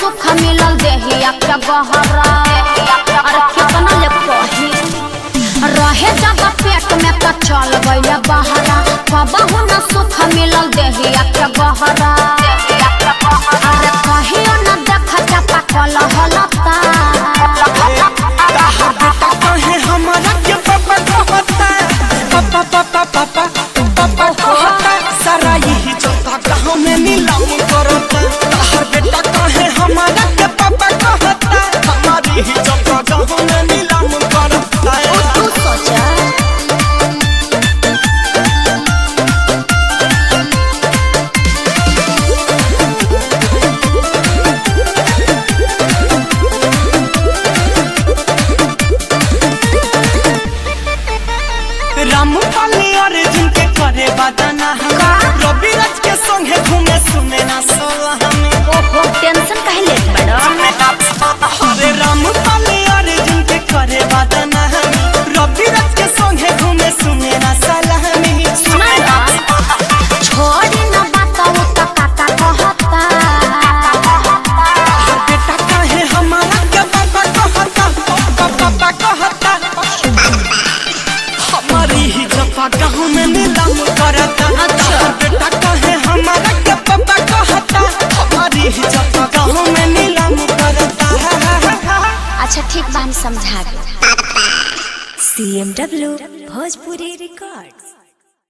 सुख मिलल देहिया के गहरा अरे कितना ले कही रहे जब पेट में तो चल गइल बहरा कबहू न सुख मिलल देहिया के गहरा अरे कहियो न देख चपा कल हलता ताहर बेटा कहे हमारा के पापा कहता पापा पापा पापा पापा कहता सारा यही चौथा गाँव में नीलाम करता ताहर बेटा कहे हमारा के पापा कहता हमारी ही चौथा गाँव में नीलाम करता तू सोचा रामपाली अर्जुन के करे बदना रवि राज के संगे घूमे सुने ना सोला हमें ओहो टेंशन काहे लेत बड़ा हरे रामपाली अर्जुन के करे बदना रवि राज के संगे घूमे सुने ना सलामी सुना ना छोड़ी न बताओ त काका कहता हर बेटा कहे हमारा के पापा कहता पापा पापा कहता हमारी ही जपा गाँव में नीलाम करता अच्छा। हर बेटा कहे हमारा के पापा कहता हमारी ही जपा गाँव में नीलाम करता अच्छा ठीक बा हम समझा दे CMW Bhojpuri Record.